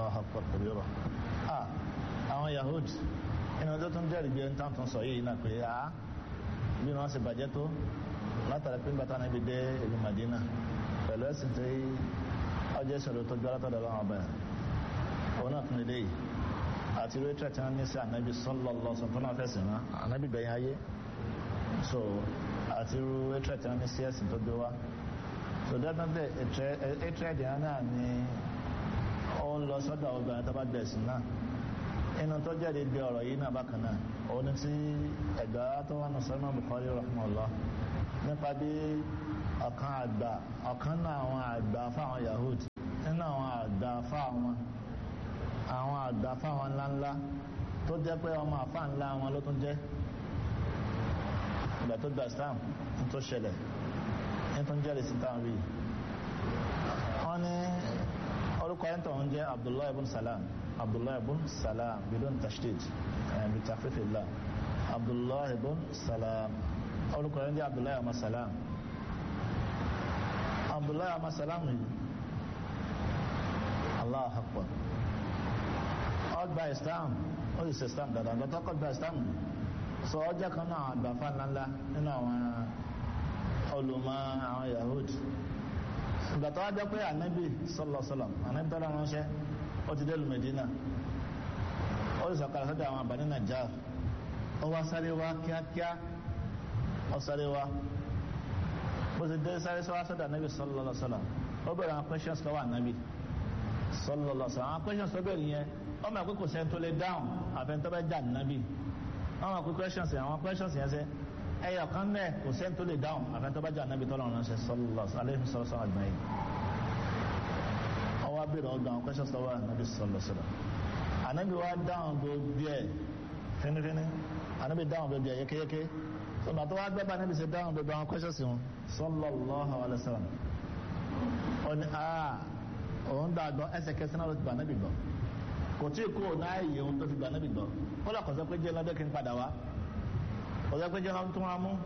Allahu akbar kabira ah àwọn Yahud inú ọjọ́ tó ń jẹ́rìí bí ẹni tán tó ń sọ yìí náà pé ah bí wọ́n ṣe bàjẹ́ tó látara pé bàtà náà ibi dé ìlú Madina pẹ̀lú ẹ̀sìn tí ọjọ́ ìṣòro tó gbára tọ́lọ̀ lọ́wọ́ ọba òun náà tún lè léyìí àti rẹ́tírẹ̀ tí wọ́n ní sí ànábì sallallahu alaihi wasallam tó náà fẹ̀sìn náà ànábì gbẹ̀yìn ayé so àti rẹ́tírẹ̀ tí wọ́n ní sí ẹ̀sìn tó gbé wá so definitely rẹ́tírẹ̀ tí wọ́n náà ní ó ń lọ sọ́dọ̀ obìnrin tó bá gbẹ̀sìn náà inú tó jáde bí ọ̀rọ̀ yìí náà bákan náà òun ni tí ẹ̀gbá tó wà ní sọ́nà Bukhari rahimahullah nípa bí ọ̀kan àgbà ọ̀kan náà àwọn àgbà fáwọn Yahudi nínú àwọn àgbà fáwọn àwọn àgbà fáwọn ńláńlá tó jẹ́ pé ọmọ àfáà ńlá wọn ló tún jẹ́ ìgbà tó gba Islam tó ṣẹlẹ̀ ní tó ń jẹ́rìí sí táwọn rí wọ́n ní orúkọ ẹni tó ń jẹ́ Abdullahi ibn Salam Abdullahi ibn Salam bidon tashdid bi takhfifillah Abdullahi ibn Salam orúkọ ẹni jẹ́ Abdullahi ibn Salam Abdullahi ibn Salam yìí Allah akbar ọgbà Islam ó sì ṣe Islam dáadáa lọ́tọ́ kọ́ gba Islam sọ ọjọ́ kan náà àgbàfà ńláńlá nínú àwọn olùmọ̀ àwọn Yahudi ìgbà tó wá jẹ́ pé ànábì sọlọ́sọlọ́ ànábì tọ́lá ránṣẹ́ ó ti délùú Medina ó sì sọ̀kalẹ̀ sọ́dọ̀ àwọn àbáni Najjar ó wá sáré wá kíákíá ó sáré wá bó ti dé sáré sọ́wọ́ sọ́dọ̀ ànábì sọlọ́sọlọ́ ó bẹ̀rẹ̀ àwọn questions lọ́wọ́ ànábì sọlọ́sọlọ́ àwọn questions tó bẹ̀rẹ̀ yẹn ó mọ̀ pé kò sẹ́ni tó lè dáhùn àfẹ́ntọ́ bẹ́ jà ànábì wọ́n mọ̀ pé questions yẹn àwọn questions yẹn sẹ́ ẹyọ kan náà kò sẹ́ni tó lè dáhùn àfẹ́ntọ́ bá jà ànábì tọ́lọ̀ ránṣẹ́ sọlọ́sọlọ́ alẹ́ sọlọ́sọlọ́ àgbáyé ọwọ́ abẹ́rẹ́ ọgbà àwọn questions lọ́wọ́ ànábì sọlọ́sọlọ́ ànábì wa dáhùn gbogbo ẹ̀ fínífíní ànábì dáhùn gbogbo ẹ̀ yékéyéké sọgbà tó wá gbẹ́bà ànábì ṣe dáhùn gbogbo àwọn questions wọn sallallahu alaihi wasallam ó ní aa òun dàgbọ́ ẹsẹ̀kẹsẹ̀ náà ló ti gbà ànábì gbọ́ kò tí kú ò náà yẹ ohun tó fi gbà ànábì gbọ́ ó lọ kọ̀sọ́ pé jẹ́ lọ́dẹ́ kí n padà wá kọ̀sọ́ pé jẹ́ lọ́dún tó wá mú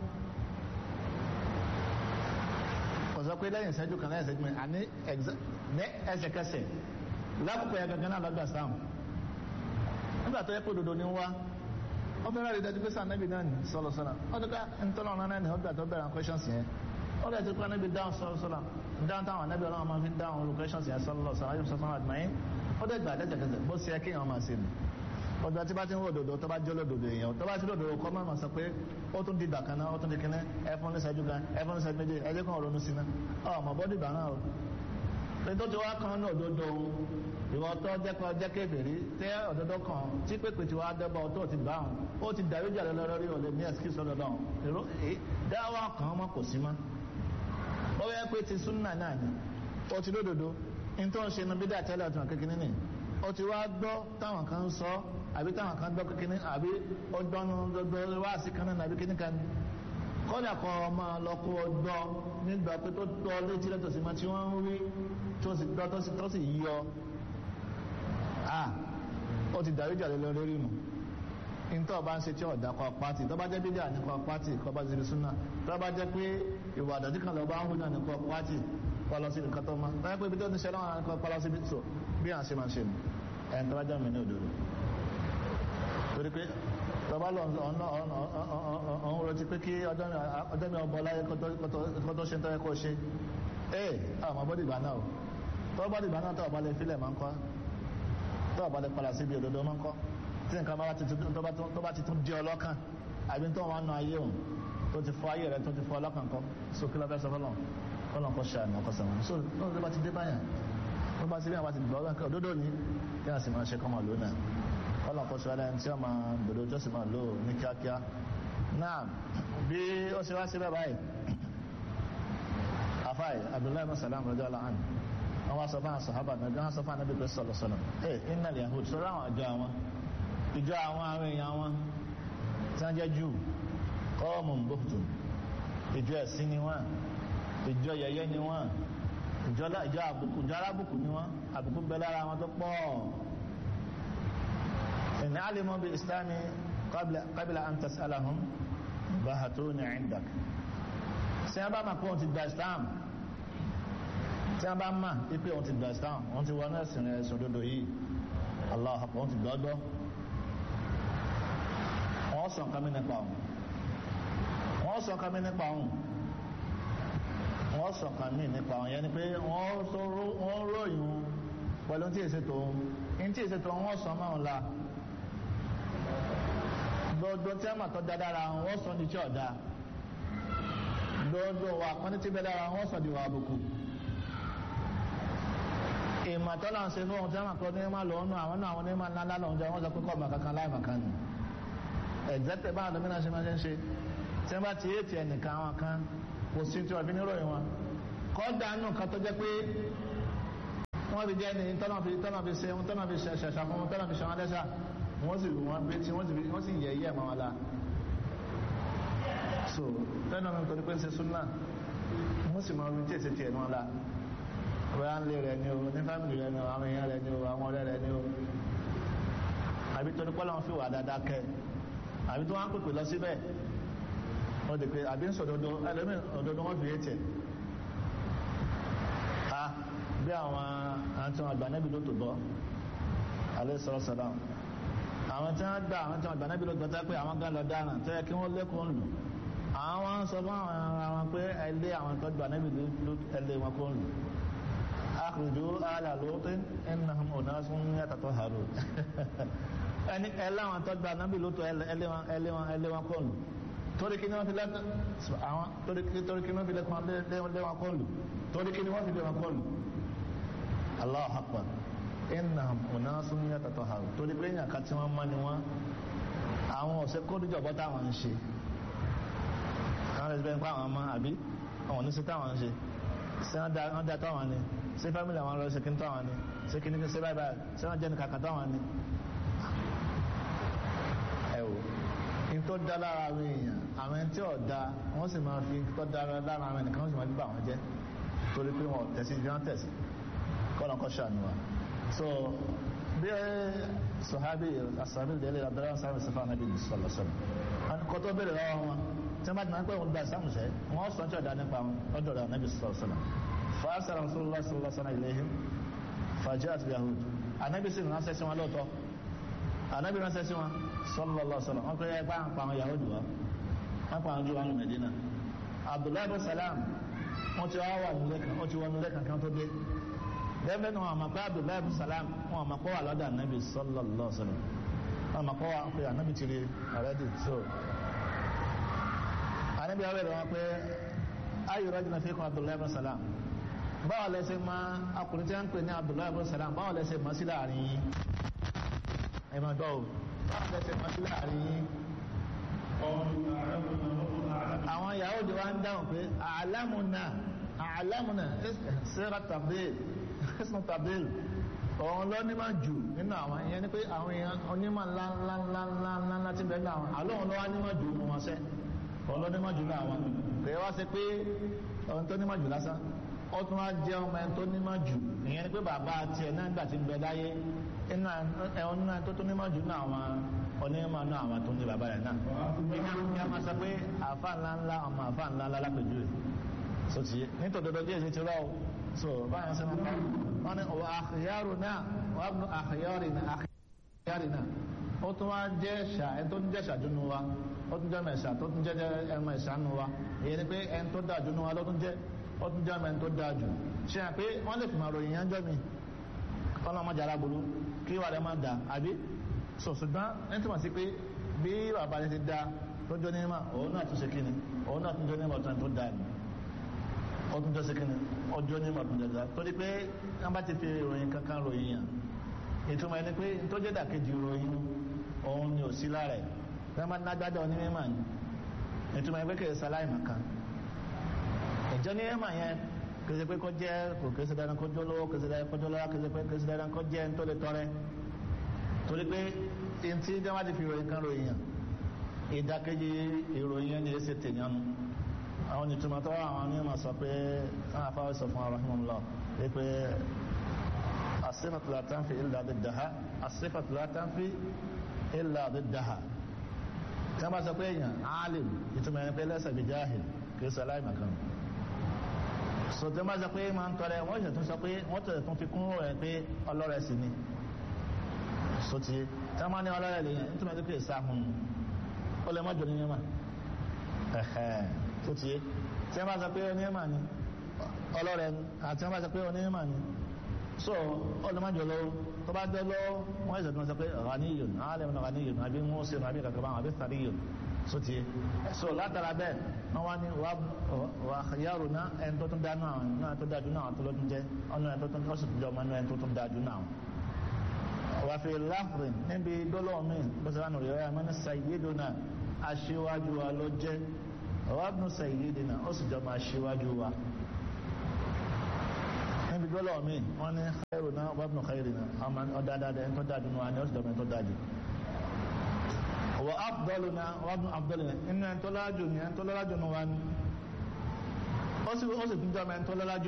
kọ̀sọ́ pé lẹ́yìn ìṣẹ́jú kan lẹ́yìn ìṣẹ́jú mi àní ní ẹsẹ̀kẹsẹ̀ lákòókò yẹn gangan náà lọ́gbà sáà nígbà tó yẹ kó dodo ní wá ó fẹ́ràn rí dájú pé sáà nẹ́bí náà ní sọ́lọ́ sọ́lá ó ti ká ntọ́nà ọ̀nà náà ní ọgbà tó bẹ̀rẹ̀ questions yẹn ó lè ti kọ́ nẹ́bí dáhùn sọ́lọ́ sọ́lá dáhùn táwọn nẹ́bí ọlọ́run máa fi dáhùn olú questions yẹn sọ́lọ́ sọ́lá yóò sọ́lá àdìmáyé ó dẹ̀ gbà dẹ́sẹ̀kẹsẹ̀ bó ṣe yẹ kí èèyàn máa ṣe nù ọjọ́ tí bá ti ń wò dòdò tó bá jẹ́ lòdòdò èèyàn tó bá ti lòdòdò kọ́ máa sọ pé ó tún di dàkan náà ó tún di kíní ẹfọn ní ṣẹ́jú gan ẹfọn ní ṣẹ́jú méjì ẹjẹ́ kan ronú sí náà ọmọ bọ́dì gbà náà o tó ti wá kan ní òdodo ìwọ tó jẹ́kọ̀ jẹ́ kébèrè tẹ́ òdodo kan tí pépè tí wàá dẹ́bọ̀ tó ti gbà hàn ó ti dàrú jà lórí òde ní ẹ̀sìkìsì ọ̀dọ̀dọ̀ èrò dáwọ́ kan mọ́ kò sí mọ́ ó yẹ pé ti súnà náà ni ó ti lódodo ní tó ń ṣe nu bídà tẹ́lẹ̀ ọ̀tún kékeré ni ó ti wá gbọ́ táwọn kan ń sọ àbí táwọn kan gbọ́ kékeré àbí ó gbọ́nu gbogbo wá sí kan náà àbí kíní kan kọ́dà kọ́ ọmọ lọ́kọ́ gbọ́ nígbà pé tó tọ́ létí lẹ́tọ̀ sí ma tí wọ́n ń rí tó sì gbọ́ tó sì yíyọ à ó ti dàrí jà lọ lórí nù nítorí ọba ń ṣe tí ọ̀dà kọ pátì tó bá jẹ́ bídíà ní kọ pátì kọ bá ṣe súnà tó bá jẹ́ pé ìwà àdàdí kan lọ́ba ń hù náà ní kọ pátì kọ lọ sí nǹkan tó má tó yẹ pé ibi tó ti ṣe lọ́wọ́ ní kọ lọ sí ibi tó bí à ń ṣe máa ṣe nù ẹ̀ ń tó bá jẹ́ mi ní òdòdó torí pé tọba lọ ọ̀hún rẹ̀ ti pé kí ọjọ́ mi ọbọ̀ láyé kọ́tọ́ ṣe tọ́yẹ kó ṣe ee àwọn bọ́dì ìgbà náà tọ́ bọ́dì ìgbà náà tọ́ ọ̀bá lè fílẹ̀ máa ń kọ́ tọ́ ọ̀bá lè padà síbi òdodo máa ń kọ́ tí nǹkan bá ti tún di ọlọ́kàn àbí tó wọn nù ayé òun tó ti fọ ayé rẹ̀ tó ti fọ ọlọ́kàn kọ́ so kí ló fẹ́ sọ fọlọ́ fọlọ́ kọ́ ṣe àná ọkọ̀ sẹ́wọ̀n so lọ́wọ́ tó bá ti dé báyà tó bá ti rí àwọn àti gbọ́ òdodo ni kí wọ́n sì máa ṣe kọ́mọ lónà ọlọ́pọ̀ ṣe wáyé tí ó máa gbèrò tó sì máa lò ní kíákíá náà bí ó ṣe wá sí bẹ́ẹ̀ báyìí afáì abdullahi masalam rọjò aláhàn wọn wá sọ fún àṣàhábà náà wọn sọ fún anábì pé sọlọ sọlọ ẹ iná lè yahoo sọ̀rọ̀ àwọn àjọ àwọn ìjọ àwọn àwọn èèyàn wọn tí wọn jẹ jù kọ́ọ̀mù bóòtù ìjọ ẹ̀sìn ni wọn ìjọ yẹyẹ ni wọn ìjọ àbùkù ìjọ alábùkù ni wọn àbùkù bẹ lára wọn tó pọ̀ إن علموا بالإسلام قبل قبل أن تسألهم بهتون عندك tí a bá máa pé òun ti gba islam tí a bá máa pípé òun ti gba islam òun ti wọnú ẹ̀sìn rẹ̀ sòdodo yìí Allah wọ́n ti gbọ́dọ̀ wọ́n sọ nǹkan mi nípa òun wọ́n sọ nǹkan mi nípa òun wọ́n sọ nǹkan mi nípa òun yẹn ni pé wọ́n ròyìn pẹ̀lú tí èsè tó ń tí èsè tó wọ́n sọ máa ń la gbogbo tí wọ́n tó dá dára wọ́n sọ ní tí ọ̀dá gbogbo wa pọ́n tí bẹ́ dára wọ́n sọ di wà àbùkù ìmọ̀tọ́lá ń ṣe fún ohun tí wọ́n kọ́ ní ma lọ ọ́nà àwọn náà àwọn ní ma ńlá lọ́wọ́ jẹ́ wọ́n sọ pé kọ́ ọ̀mà kankan láì màkan nù ẹ̀gbẹ́tẹ̀ bá àdó mìíràn ṣe máa ń ṣe tí wọ́n bá ti yé tiẹ̀ nìkan àwọn kan kò sí tí wọ́n fi níròyìn wọn kọ́ dànù kan tó jẹ́ pé wọ́n fi jẹ́ ní tọ́nà fi tọ́nà fi ṣe tọ́nà fi ṣẹ̀ṣà fún wọn tọ́nà fi ṣe wọn dẹ́ṣà wọ́n sì wọ́n gbé tí wọ́n sì yẹ yẹ́ mọ́ wọn la so tẹ́nà mi torí pé ń ṣe súnà wọ́n sì máa ń tí èsì tiẹ̀ wọn la bóyá ń lé rẹ ni o ní fámìlì rẹ ni o àwọn èèyàn rẹ ni o àwọn ọ̀rẹ́ rẹ ni o àbí torí pé Ọlọ́run fi wà dáadáa kẹ́ àbí tó wá ń pèpè lọ síbẹ̀ wọ́n di pé àbí ń sọ̀dodo ẹlẹ́mìn òdodo wọ́n fi yé tiẹ̀ a bí àwọn àti àwọn àgbà nẹ́bí ló tó bọ́ alẹ́ sọ̀rọ̀ sọ̀rọ̀ àwọn tí wọ́n gbà àwọn tí wọ́n gbà nẹ́bí ló gbọ́ tẹ́ pé àwọn gan lọ dáràn tẹ́ kí wọ́n lékún lù àwọn sọ fún àwọn pé ẹlé àwọn tó gbà nẹ́bí ló ẹlé wọn kó lù akhruju ala lutin innahum unasun yatataharun ẹni ẹlẹ́ àwọn tó gba anábì lótò ẹlẹ́ wọn ẹlẹ́ wọn ẹlẹ́ wọn kọlù torí kí ni wọ́n fi lẹ́kọ̀ àwọn torí kí ni wọ́n fi lẹ́kọ̀ lé wọn kọlù torí kí ni wọ́n fi lé wọn kọlù Allahu akbar innahum unasun yatataharun torí pé èèyàn kan tí wọ́n mọ́ ni wọ́n àwọn ọ̀sẹ̀ kódìjọ́ bọ́ táwọn ń ṣe àwọn ẹ̀sìn bẹ́ẹ̀ ń pa àwọn ọmọ àbí àwọn oníṣẹ́ táwọn ń ṣe ṣé wọ́n da táwọn ni ṣé fámìlì àwọn lọ ṣe kí n táwọn ni ṣé kí ni ṣe báyìí báyìí ṣé wọ́n jẹ́ ní kàkà táwọn ni ẹ wò kí n tó dá lára àwọn èèyàn àwọn ẹni tí ò da wọ́n sì máa fi tó dá lára àwọn ẹnìkan wọ́n sì máa gbà wọ́n jẹ́ torí pé wọn tẹ̀sí bí wọ́n tẹ̀sí kọ́nà kọ́ ṣàánú wa so bí sọ̀hábì asàbí délé abdulrahman sàmì sàfà nàbí sọ̀lọ̀ sọ̀lọ̀ kọ́ tó bẹ̀rẹ̀ lọ́wọ́ wọn tí wọ́n bá ti máa ń pẹ́ wọn gba ìsàmù sẹ́ wọ́n sọ tí ọ̀dà nípa wọn ọ̀dọ̀ rẹ̀ nàbí sọ̀lọ̀ sọ̀lọ̀ fàásà rasulullah sọ̀lọ̀ sọ̀lọ̀ ilayhim fàjẹ́ àti yahud anabi sì ránṣẹ́ sí wọn lóòótọ́ anabi ránṣẹ́ sí wọn sallallahu alaihi wasallam wọn kọ́ yẹ bá ń pa àwọn yahudu wa wọn pa àwọn jù wọn lù Medina abdullahi bin salam wọn ti wá wà nílé kan wọn ti wọ nílé kankan tó dé dẹ́gbẹ́ ni wọn àmọ́ pé abdullahi bin salam wọn àmọ́ pé wà lọ́dọ̀ anabi sallallahu alaihi wasallam wọn àmọ́ pé wà pé anabi ti rí already so anabi wa bẹ̀rẹ̀ wọn pé ayu rajulin fikum abdullahi bin salam báwo lẹsẹ̀ máa akùnrin tí wọ́n ń pè ní abdullahi bin salam báwo lẹsẹ̀ máa sí láàrin yín ẹ máa gbọ́ o báwo lẹsẹ̀ máa sí láàrin yín. àwọn Yahudi wa ń dáhùn pé àlámùnà àlámùnà sẹ́ra tabdil ẹ̀sùn tabdil òun ló ní máa jù nínú àwọn ìyẹn ni pé àwọn èèyàn onímọ̀ ńlá ńlá ńlá ńlá ńlá ńlá ti bẹ̀rẹ̀ náà àlóhùn ló wá ní máa jù mú wọn sẹ́ òun ló ní máa jù ní àwọn kò yẹ wá sí pé ohun tó ní máa jù lásán ó tún wá jẹ́ ọmọ ẹni tó ní máa jù ìyẹn ni pé bàbá tiẹ̀ náà gbà ti bẹ láyé inú ẹ̀hún náà tó tó ní máa jù náà àwọn onímọ̀ náà àwọn tó ní bàbá rẹ̀ náà kí a máa sọ pé àfa ńlá ńlá ọmọ àfa ńlá ńlá lápẹjù rẹ̀ so ti yé nítorí dodo díẹ̀ sí ti rọ́ o so báyọ̀ sọ ma wọ́n ní wà àkìyàrò náà wà bù àkìyàrì náà àkìyàrì náà ó tún wá jẹ́ ṣà ẹni tó ń jẹ́ ṣàdúnú wa ó tún jẹ́ mẹ̀ṣà tó tún jẹ́ ẹmọ ìṣàánú wa èyí ni pé ẹni tó dáa dúnú wa ló tún jẹ́ ó tún jẹ́ ẹni tó dáa jù ṣe hàn pé wọ́n lè fi máa ròyìn yẹn jọ́ mi ọlọ́mọdé aláboru kí wà lẹ́ máa dà àbí so ṣùgbọ́n ẹni tí wọ́n sí pé bí bàbá rẹ̀ ti da tó jọ níma òun náà tún ṣe kíni òun náà tún jọ níma ọ̀tún tó da ni ó tún jọ ṣe kíni ọjọ́ níma ọ̀tún jọ da torí pé wọ́n bá ti fi ìròyìn kankan ròyìn yàn ìtumọ̀ ẹni pé tó jẹ́ dàkejì ìròyìn òun ni ò sí lára ẹ̀ wọ́n bá nágbádọ́ onímọ̀ ni ìtumọ̀ ẹni pé kì í sáláì màkàn ìjọ ní ẹ̀mà yẹn kìí ṣe pé kó jẹ́ kò kìí ṣe dandan kó jọ lówó kìí ṣe dandan kó jọ lọ́wọ́ kìí ṣe pé kìí ṣe dandan kó jẹ́ ń tó lè tọrẹ torí pé ntí jẹ́wọ́n ti fi ìròyìn kan ròyìn yàn ìdákejì ìròyìn yẹn ni èsì tèèyàn nu àwọn ìtumọ̀ tó àwọn onímọ̀ sọ pé àwọn afáwọ́ sọ fún ara fún lọ pé asifatu la tanfi illa diddaha asifatu la tanfi illa diddaha tí wọ́n bá sọ pé èèyàn alim ìtumọ̀ yẹn pé lẹ́sẹ̀ bí jáhìl kìí ṣe aláìmọ̀kan sọtẹ́ máa sọ pé máa ń tọrẹ wọ́n ṣe tún sọ pé wọ́n tẹ̀lé tún fi kún rẹ̀ pé ọlọ́rẹ̀ sì ni sotí tí wọ́n máa ní ọlọ́rẹ̀ lè yẹn nítorí pé ìsáhùn ó lè mọ́jọ ní yẹ́mà sotí tí wọ́n bá sọ pé oníyẹ́mà ni ọlọ́rẹ̀ àti wọ́n bá sọ pé oníyẹ́mà ni so ó lè mọ́jọ lọ́wọ́ tó bá dé lọ́wọ́ wọ́n ìṣẹ̀dùn wọn sọ pé ghaniyun alẹ́ wọn ghaniyun àbí musin àbí kankan báwọn àbí thariyun sotí so látara bẹ́ẹ̀ wọ́n wá ní wà yàrá náà ẹni tó tún dájú náà náà tó dájú náà tó lọ́dún jẹ́ ọ̀nà ẹni tó tún ọ̀sùn tó jẹ́ ọmọ ẹni tó tún dájú náà wà fi láfrin níbi dọ́lọ́ọ̀mí bọ́sẹ̀ránù rẹ̀ ọ̀yà mọ́ní sayyiduna aṣíwájú wa ló jẹ́ ọ̀wábùnú sayyidina ó sì jọ máa ṣíwájú wa níbi dọ́lọ́ọ̀mí wọ́n ní khairuna ọ̀wábùnú khairina ọmọ ọ̀dáadáa ẹni tó dájú náà ni ó sì jọ ẹni tó dájú wà afdaluna ọ̀wábùnú afdalina inú ẹni tó lájú ni ẹni tó lájú ni wa ni ó sì tún jọ ẹni tó lájú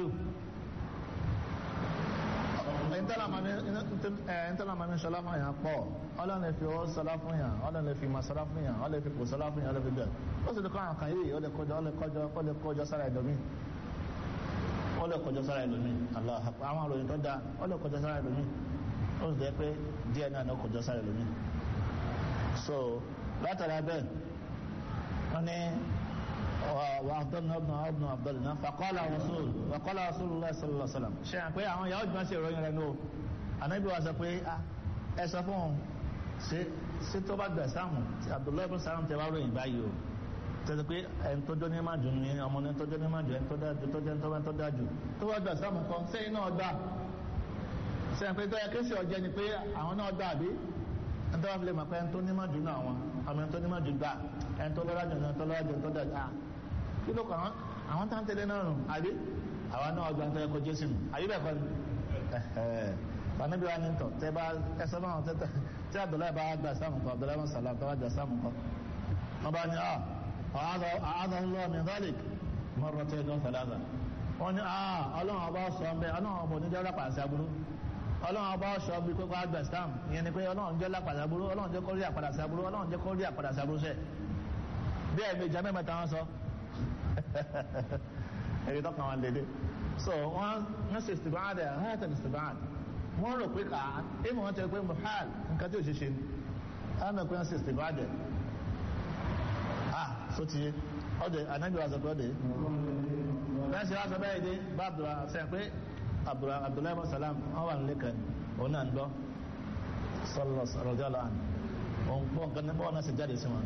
ẹ̀ntọ́lá ma ní ṣọlá fún àyàn pọ̀ ọlọ́run lè fi ọwọ́ sọlá fún yàn ọlọ́run lè fi ma sọlá fún yàn ọlọ́run lè fi kò sọlá fún yàn ọlọ́run lè fi bẹ̀rẹ̀ ó sì lè kọ́ àwọn kan yìí ó lè kọjọ ó lè kọjọ ó lè kọjọ sára ẹ̀dọ̀mí ó lè kọjọ sára ẹ̀dọ̀mí àwọn àròyìn tó da ó lè kọjọ sára ẹ̀dọ̀mí ó sì jẹ́ pé díẹ̀ náà ló kọjọ sára ẹ̀dọ̀mí so látara bẹ́ẹ̀ wọ́n ní وأفضلنا ابن ابن أفضلنا فقال رسول وقال رسول الله صلى الله عليه وسلم ṣe àpé àwọn ìyàwó ìgbọ́n sí ìròyìn rẹ̀ ló anábì wa sọ pé ẹ sọ fún un ṣe tó bá gbà sáàmù Abdullahi ibn Salam tẹ wá ròyìn báyìí o tẹ́sí pé ẹni tó jọ ní má jù ní ọmọ ní tó jọ ní má jù ẹni tó dájú tó jẹ́ tó bá tó dájú tó bá gbà sáàmù kan sẹ́yìn náà gbà sẹ́yìn pé tó yẹ kéṣì ọ̀jẹ́ ni pé àwọn náà gbà bí ẹni tó wá fi lè mọ̀ pé ẹni tó ní má jù náà wọn ọmọ ẹni tó ní má jù gbà ẹni tó lọ́ra jù ní ẹni tó lọ́ra jù ní tó dájú kí ló kàn án àwọn tá ń tẹ̀lé náà rùn àbí àwọn náà ọgbà ń tẹ́lẹ̀ kó jésù nù àbí bẹ́ẹ̀ kọ́ ni fanabi wa ni tọ̀ tẹ́ bá ẹsẹ̀ náà tẹ́tẹ́ tí abdullahi bá gbà sáàmù kọ́ abdullahi wọn sàlám tó bá gbà sáàmù kọ́ wọn bá ní ah àádọ́ ńlọ min dhalik mọ́rọ̀ tẹ́ ní ọ̀sálàdà wọ́n ní ah ọlọ́run ọba sọ ń bẹ ọlọ́run ọba oníjẹ́ lápàṣẹ aburú ọlọ́run ọba sọ bí kókó àgbà sáàmù ìyẹn ni pé ọlọ́run jẹ́ lápàṣẹ aburú ọlọ́run jẹ́ kórí àpàdàṣẹ aburú ọlọ́run jẹ́ kórí àpàdàṣẹ aburú sẹ́ bí ẹ̀ méjì mẹ́ta wọn sọ èyí tó kàn wọn dédé so wọn wọn ṣe istibad hayatan istibad wọn rò pé ká èmi wọn tẹ pé muhal nǹkan tí ò ṣe ṣe ni wọn mẹ pé wọn ṣe istibad ah so ti yé ọdẹ anabi wa sọ pé ọdẹ bẹ́ẹ̀ ṣe wá sọ bẹ́ẹ̀ dé bá abdullah ṣe pé abdullahi ibn salam wọn wà nílé kan òun náà ń gbọ́ sọlọ rọjò lọ àná òun gbọ́ nǹkan ní bọ́ọ̀ náà ṣe jáde sí wọn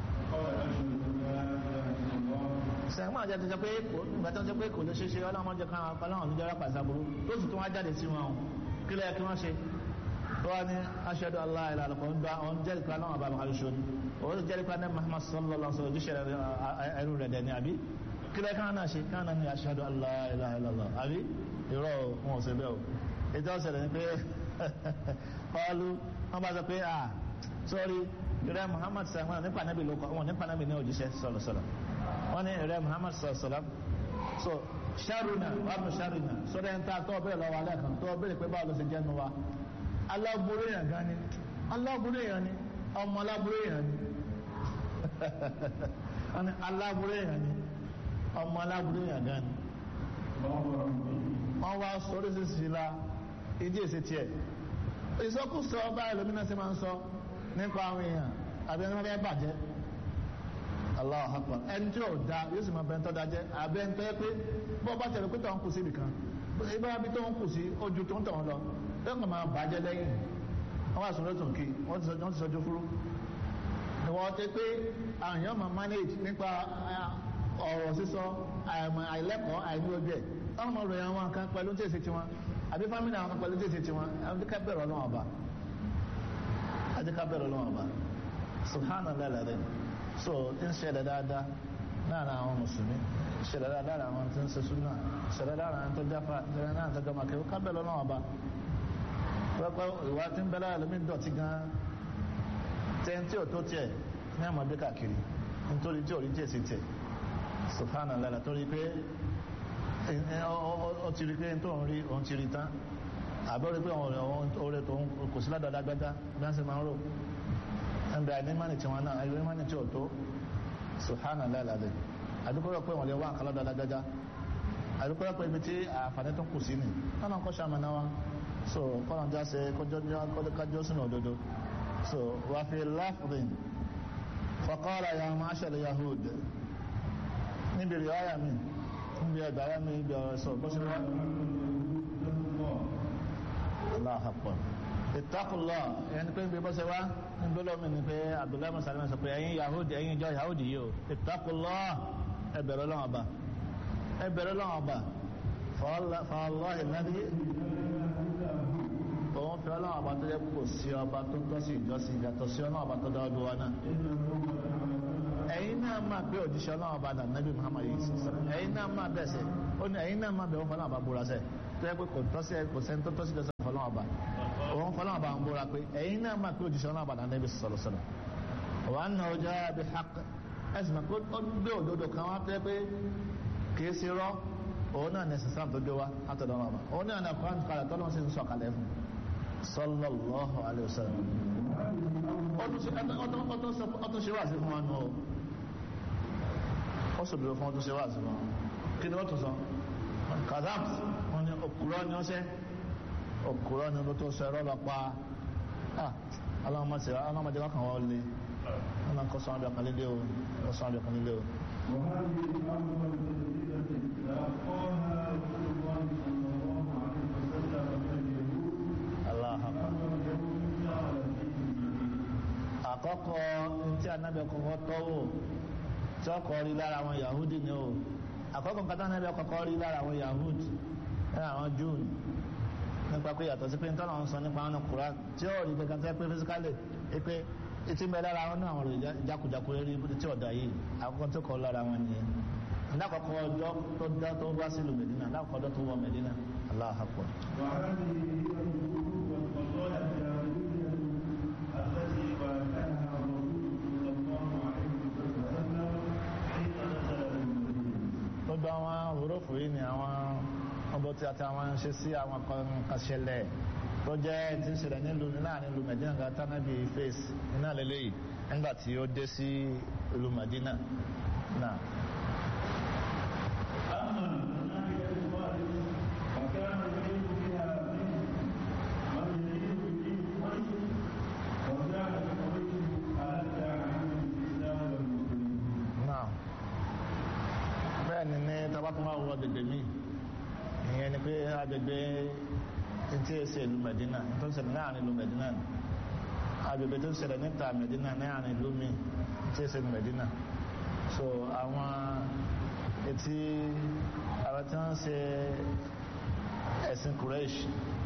sẹ́gbọ́n àti àti sọ pé ìgbà tó ń sọ pé kò lè ṣeéṣe ọlọ́run jẹ́ káwọn ọlọ́run ní jẹ́rọ pàṣẹ aburú tó sì tún wá jáde sí wọn kí lẹ́yìn kí wọ́n ṣe tó wá ní aṣẹ́dọ̀ aláìlá àlùkò ń gba ọ̀n jẹ́rìí pa náà bàbá àlùṣọ ni òun ti jẹ́rìí pa ní Muhammad sallallahu alaihi wasallam ojúṣe ẹrú rẹ̀ dẹ̀ ni àbí kí lẹ́yìn káwọn náà ṣe káwọn náà ní aṣẹ́dọ̀ aláìlá àbí irọ́ wọn ò ṣe bẹ́ẹ̀ o ètò ọ̀sẹ̀ ni pé ọlú wọn bá sọ pé ah sorry ìrẹ́ Muhammad sàmúlò nípa nábì ló kọ́ wọn nípa nábì ní òjíṣẹ́ sọ̀rọ̀ sọ̀rọ̀ wọ́n ní ìrẹ́ Muhammad sọ̀rọ̀ so sharuna wàbù sharuna sọ́dọ̀ ẹni tá a tọ́ bẹ́ẹ̀ lọ́wọ́ alẹ́ kan tọ́ bẹ́ẹ̀ pé báwo ló ṣe jẹ́ nu wa aláburú èèyàn gan ni aláburú èèyàn ni ọmọ aláburú èèyàn ni wọ́n ní aláburú èèyàn ni ọmọ aláburú èèyàn gan ni wọ́n wá sórí sísì la ìdí èsì tiẹ̀ ìsọkúsọ báyìí lómìnà sí máa ń sọ nípa àwọn èèyàn àbí ẹni wọ́n fẹ́ bàjẹ́ Allahu Akbar ẹni tí ò da yóò sì máa bẹ ẹni tó da jẹ àbẹ ẹni tó yẹ pé bọ́ bá tẹ̀lé pé tó ń kù sí ibìkan ibà bí tó ń kù sí ojú tó ń tọ̀ wọn lọ yóò kàn máa bàjẹ́ lẹ́yìn wọ́n wá sọ̀rọ̀ tó ń kí wọ́n ti sọjú fúrú ìwọ́n ti pé àwọn èèyàn máa manage nípa ọ̀rọ̀ sísọ àìlẹ́kọ̀ọ́ àìní ojú ẹ̀ wọ́n máa ròyìn àwọn kan pẹ̀lú tí èsì tiwọn àbí fámìlì àwọn kan pẹ̀lú tí èsì tiwọn àbí ká bẹ̀rẹ̀ ọlọ́wọ́n ọba àbí ká bẹ̀rẹ̀ ọlọ́wọ́n ọba subhanallah lẹ́rìn so ń ṣẹlẹ̀ dáadáa láàrin àwọn mùsùlùmí ṣẹlẹ̀ dáadáa láàrin àwọn tí ń ṣe súnà ṣẹlẹ̀ láàrin àwọn tó jáfa ṣẹlẹ̀ láàrin tó jọmọ kẹwọ́ ká bẹ̀rẹ̀ ọlọ́wọ́n ọba pẹ́pẹ́ ìwà tí ń bẹ lára lómi dọ̀tí gan tẹ́ntí ò tó tiẹ̀ ní àmọ́dé káàkiri nítorí tí ò rí tiẹ̀ sí tiẹ̀ subhanallah torí pé ó ti rí pé tó ń rí òun ti rí tán àbẹ́ rí pé oore tó ń kò sí ládàá dágbádá bí wọ́n sì máa ń rò ẹnbẹ àìnímánì tí wọn náà àìnímánì tí ò tó subhanallah alazim àdúgbò pé wọn lè wá àkàlọ́ dágbádá àdúgbò pé ibi tí àǹfààní tó kù sí ni wọn náà kọ́ sàmánà wa so kọ́nà já ṣe kọjọ́ sínú òdodo so wà fi láfùrín faqala ya ma'ashar yahud níbi riwaya mi níbi ẹgbàrá mi níbi ọ̀rọ̀ sọ bó ṣe wá aláhàpọ̀ ìtàkùlọ̀ ẹni pé níbi bó ṣe wá níbi olómi ni pé abdullahi musalman sọ pé ẹ̀yin yahud ẹ̀yin ìjọ yahud yìí o ìtàkùlọ̀ ẹbẹ̀rẹ̀ lọ́wọ́ ọba ẹbẹ̀rẹ̀ lọ́wọ́ ọba fọlọ́hìn náà òun fi ọlọ́wọ́ ọba tó jẹ́ kò sí ọba tó tọ́ sí ìjọsìn ìyàtọ̀ sí ọlọ́wọ́ ọba tó dá ọdún wa náà ẹ̀yin náà máa pé òjíṣẹ́ ọlọ́wọ́ ọba dà nábì muhammad yìí sọ̀rọ̀ ẹ̀yin náà máa bẹ̀ sẹ́ ó ní ẹ̀yin náà máa bẹ̀ wọ́n fọlọ́wọ́ ọba búra sẹ́ tó yẹ pé kò tọ́ sí kò sẹ́ni tó tọ́ sí ìjọsìn fọlọ́wọ́ ọba òun fọlọ́wọ́ ọba ń búra pé ẹ̀yin náà máa pé òjíṣẹ́ ọlọ́wọ́ ọba dà nábì sọ̀rọ̀ sọ̀rọ̀ wàá nà ọjà bí haqq ẹ̀sìn máa pé ó gbé òdodo kan wá pé pé kì í sí rọ́ òun náà ní sísá tó gbé wá látọ̀dọ̀ ọba òun náà ní àkọ́rán kalẹ̀ tọ́lọ́ sí ń sọ kalẹ̀ fún sallallahu alayhi wa sallam ọtún ṣe wà sí fún wa nù ọ ó sọ̀dọ̀ fún ọtún ṣe wà sí fún wa kí ni wọ́n tún sọ kazams wọn ni òkúrọ́ ni ó ṣe òkúrọ́ ni ó tó sọ ẹ̀rọ lọ pa aláwọ̀mọ̀tì wákàn wọ́n lé wọn náà kọ́ sọ àbẹ̀ kan lílé o kọ́ sọ àbẹ̀ kan lílé o. وهذه أفضل تجربة تلقاها رسول الله صلى الله عليه وسلم من اليهود Allah akbar. أمر اليهود جعل فيهم الدين àkọ́kọ́ tí anábì kọ́kọ́ tọ́wò tí ọkọ̀ rí lára àwọn yahudi ni o àkọ́kọ́ nǹkan tí anábì kọ́kọ́ rí lára àwọn yahudi lára àwọn june nípa pé yàtọ̀ sí pé ń tọ́nà ń sọ nípa àwọn kura tí ó rí gẹ́gẹ́ tẹ́ pé fisikálì pé etí mẹ́ lára àwọn náà àwọn rẹ̀ jákujàku rí tí ọ̀dà yìí àkọ́kọ́ tó kọ́ lára wọn nìyẹn lákọ̀ọ́kọ́ ọjọ́ tó dá tó bá sílùú mẹ́dínà lákọ̀ọ́kọ́ ọjọ́ tó wọ mẹ́dínà Allahu akbar. وهذه هي الحدود والقضايا الجاهلية التي واجهها الرسول صلى الله عليه وسلم حين نزل بالمدينة gbogbo àwọn òrófò yìí ni àwọn ọbọ tí a ti àwọn ṣe sí àwọn kan ṣẹlẹ̀ tó jẹ́ tí ń ṣẹlẹ̀ nílùú láàrin ìlú Medina ga tánàbí fèsì iná lélẹ́yìí nígbà tí ó dé sí ìlú Medina náà. أما ناحية الخارج فكان يريد بها منه من يريد بدين قريش وكانت قريش ألد عن الإسلام والمسلمين náà bẹ́ẹ̀ ni ní tabatuma wọ agbègbè mi ìyẹn ni pé agbègbè tí ó ṣe ìlú Medina tó ń ṣẹlẹ̀ láàrin ìlú Medina ni agbègbè tó ń ṣẹlẹ̀ níta Medina láàrin ìlú mi tí ó ṣe ìlú Medina so àwọn etí àwọn tí wọ́n ṣe ẹ̀sìn Quraysh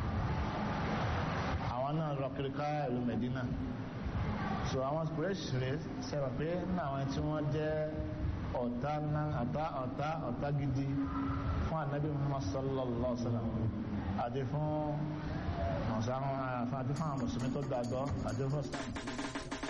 àwọn náà lọ kiri ká ìlú Medina so àwọn Quraysh rẹ̀ sẹ́wọ̀n pé ní àwọn tí wọ́n jẹ́ ọ̀tá ńlá ọ̀tá ọ̀tá ọ̀tá gidi fún anabi Muhammad sallallahu alaihi wa sallam àti fún ọ̀sán àti fún àwọn mùsùlùmí tó gbàgbọ́ àti fún islam